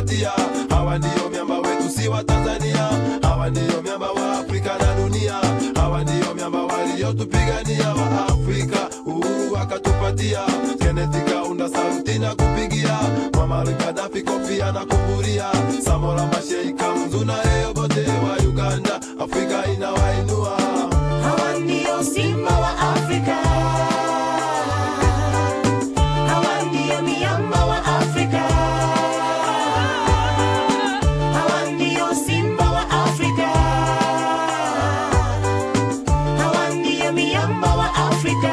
wakatupatia. Hawa ndiyo miamba wetu, si wa Tanzania. Hawa ndiyo miamba wa Afrika na dunia. Hawa ndiyo miamba waliotupigania wa Afrika, uhuru wakatupatia. Kenneth Kaunda sauti na kupigia, Muammar Gaddafi kofia na kupuria, Samora Machel Kamzu na Obote wa Uganda, Afrika inawainua. Hawa ndio simba wa Afrika. Hawa ndio miamba wa Afrika. Hawa ndio simba wa Afrika. Hawa ndio miamba wa Afrika.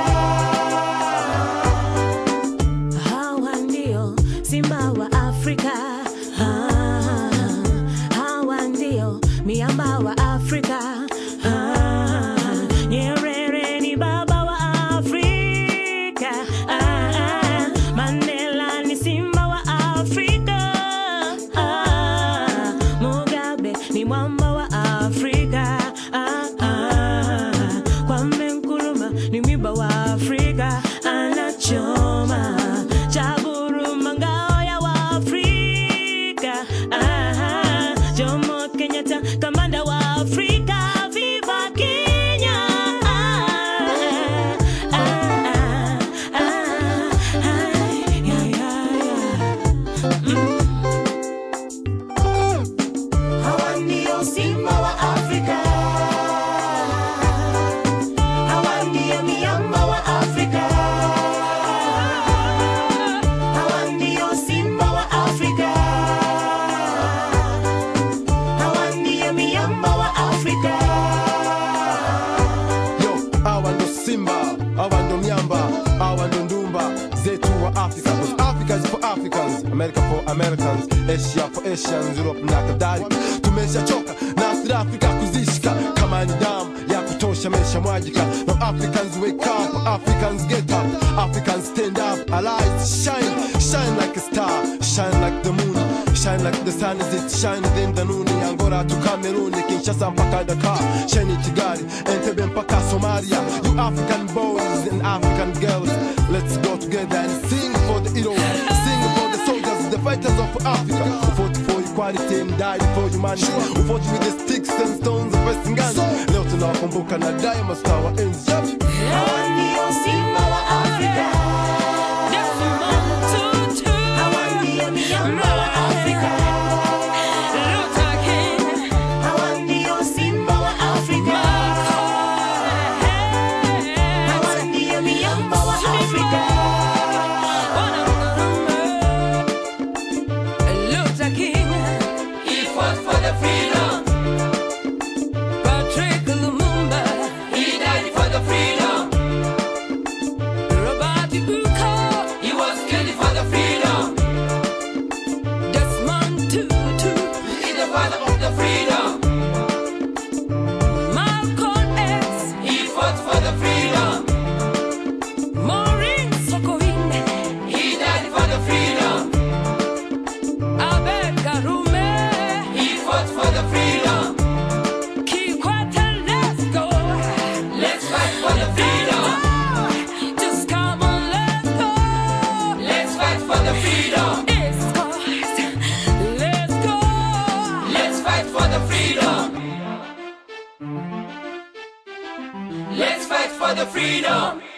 Hawa ndio simba wa Afrika. Ah, Hawa ndio miamba wa Afrika. Ah, Nyerere ni baba wa Afrika. Ah, Mandela ni simba wa Afrika. Ah, Mugabe ni mwamba wa Afrika. Ah, ah, Kwame Nkrumah ni mwiba wa Afrika. Anachoma chaburu mangao ya Waafrika. Ah, Jomo Kenyatta kamanda wa Afrika. Viva Kenya! Ah, ah, ah, ah, ah, yeah, yeah, yeah. Mm. Hawa ndio simba wa Afrika. Hawa ndio miamba wa Afrika. Hawa ndio simba wa Afrika. Hawa ndio miamba wa Afrika. Yo, hawa ndo simba, hawa ndo miamba, hawa ndo ndumba zetu wa Africa. Cause Africa is for Africans, America for Americans, Asia for Asians, Europe na kadhalika. Tumeshachoka na South Africa kuzishika kama ni damu ya kutosha mesha mwajika. Now Africans wake up, Africans get up, Africans stand up, allies shine, shine like a star, shine like the moon. Shine like the sun as it shines in the noon Angola to Cameroon, Kinshasa mpaka Dakar Sheni Kigali, Entebbe mpaka Somalia You African boys and African girls Let's go together and sing for the heroes Sing for the soldiers, the fighters of Africa Who fought for equality and died for humanity Who fought with the sticks and stones of Western guns Leo tunawakumbuka na daima tutawaenzi Hawa ndio simba wa Afrika. Hawa ndio miamba wa Afrika. Hawa ndio simba wa Afrika. Hawa ndio miamba wa Afrika. Luther King, he fought for the freedom. Patrick Lumumba, he died for the freedom. Robert Ibuka, he was killed for the freedom. Desmond Tutu, he's the father of the freedom. Malcolm X, he fought for the freedom. Maureen Sokoine, he died for the freedom. Abed Karume, he fought for the freedom. Kikwete, let's go. Let's fight for the freedom. Just come on, let's go. Let's fight for the freedom. It's cost. Let's go. Let's fight for the freedom. Let's fight for the freedom.